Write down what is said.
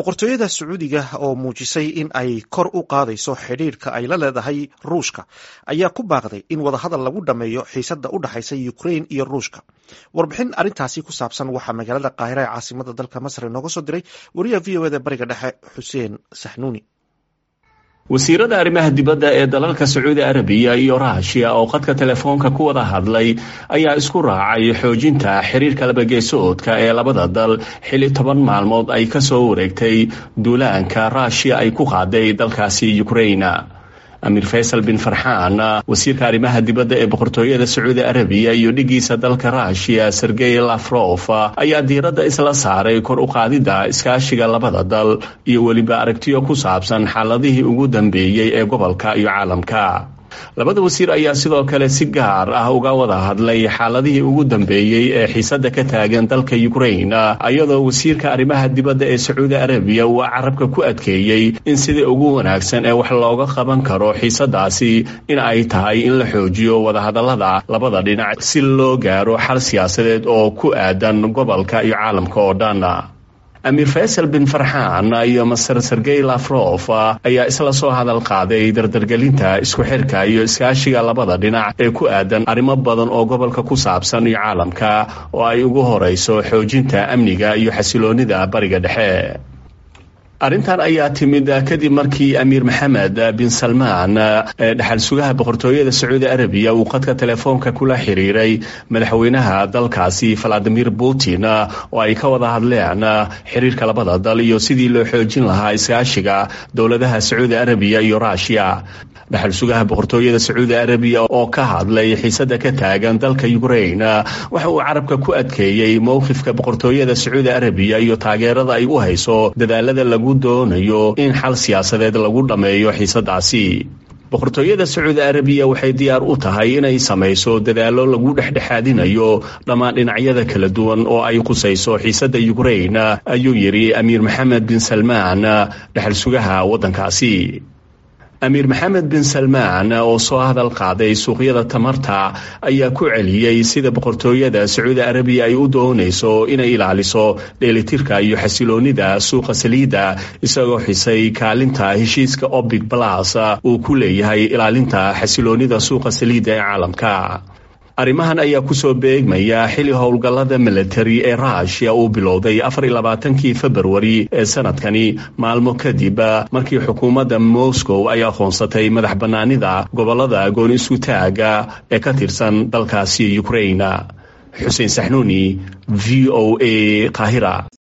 boqortooyada sacuudiga oo muujisay in ay kor u qaadayso xidhiirka ay la leedahay ruushka ayaa ku baaqday in wadahadal lagu dhammeeyo xiisada u dhexaysa ukrain iyo ruushka warbixin arrintaasi ku saabsan waxaa magaalada qaahira ee caasimada dalka masar inooga soo diray wariyaha v o eda bariga dhexe xuseen saxnuuni wasiirada arrimaha dibadda ee dalalka sacuudi arabiya iyo ruushiya oo khadka telefoonka ku wada hadlay ayaa isku raacay xoojinta xiriirka labageesoodka ee labada dal xilli toban maalmood ay ka soo wareegtay duulaanka ruushiya ay ku qaaday dalkaasi ukrain amiir faysal bin farxaan wasiirka arrimaha dibadda ee boqortooyada sacuudi arabiya iyo dhigiisa dalka ruushiya sergey lafrof ayaa diiradda isla saaray kor u qaadidda iskaashiga labada dal iyo weliba aragtiyo ku saabsan xaaladihii ugu dambeeyey ee gobolka iyo caalamka labada wasiir ayaa sidoo kale si gaar ah uga wada hadlay xaaladihii ugu dambeeyey ee xiisada ka taagan dalka ukrain iyadoo wasiirka arrimaha dibadda ee sacuudi arabiya uu carabka ku adkeeyey in sidii ugu wanaagsan ee wax looga qaban karo xiisadaasi in ay tahay in la xoojiyo wadahadalada labada dhinac si loo gaaro xal siyaasadeed oo ku aadan gobolka iyo caalamka oo dhan amiir faysal bin farxaan iyo maser sergey lafrof ayaa isla soo hadal qaaday dardargelinta isku xirka iyo iskaashiga labada dhinac ee ku aadan arrimo badan oo gobolka ku saabsan iyo caalamka oo ay ugu horeyso xoojinta amniga iyo xasiloonida bariga dhexe arrintan ayaa timid kadib markii amiir maxamed bin salmaan ee dhexal sugaha boqortooyada sacuudi arabiya uu khadka telefoonka kula xiriiray madaxweynaha dalkaasi valadimir putin oo ay ka wada hadleen xiriirka labada dal iyo sidii loo xoojin lahaa iskaashiga dowladaha sacuudi arabiya iyo ruushiya dhexal sugaha boqortooyada sacuudi arabiya oo ka hadlay xiisada ka taagan dalka ukrain waxa uu carabka ku adkeeyey mowqifka boqortooyada sacuudi arabiya iyo taageerada ay u hayso dadaalada lagu doonayo in xal siyaasadeed lagu dhammeeyo xiisadaasi boqortooyada sacuudi arabiya waxay diyaar u tahay inay samayso dadaallo lagu dhexdhexaadinayo dhammaan dhinacyada kala duwan oo ay khusayso xiisada ukrain ayuu yidhi amiir maxamed bin salmaan dhexal sugaha waddankaasi amiir maxamed bin salmaan oo soo hadal qaaday suuqyada tamarta ayaa ku celiyey sida boqortooyada sacuudi arabiya ay u doonayso inay ilaaliso dheelitirka iyo xasiloonida suuqa saliidda isagoo xisay kaalinta heshiiska obic balas uu ku leeyahay ilaalinta xasiloonida suuqa saliidda ee caalamka arrimahan ayaa kusoo beegmaya xili howlgallada militari ee ruushiya uu bilowday afar iyo labaatankii februari ee sanadkani maalmo kadib markii xukuumadda moscow ay aqoonsatay madax bannaanida gobollada gooni isku taaga ee ka tirsan dalkaasi ukrain xuseen saxnuuni v o a qaahira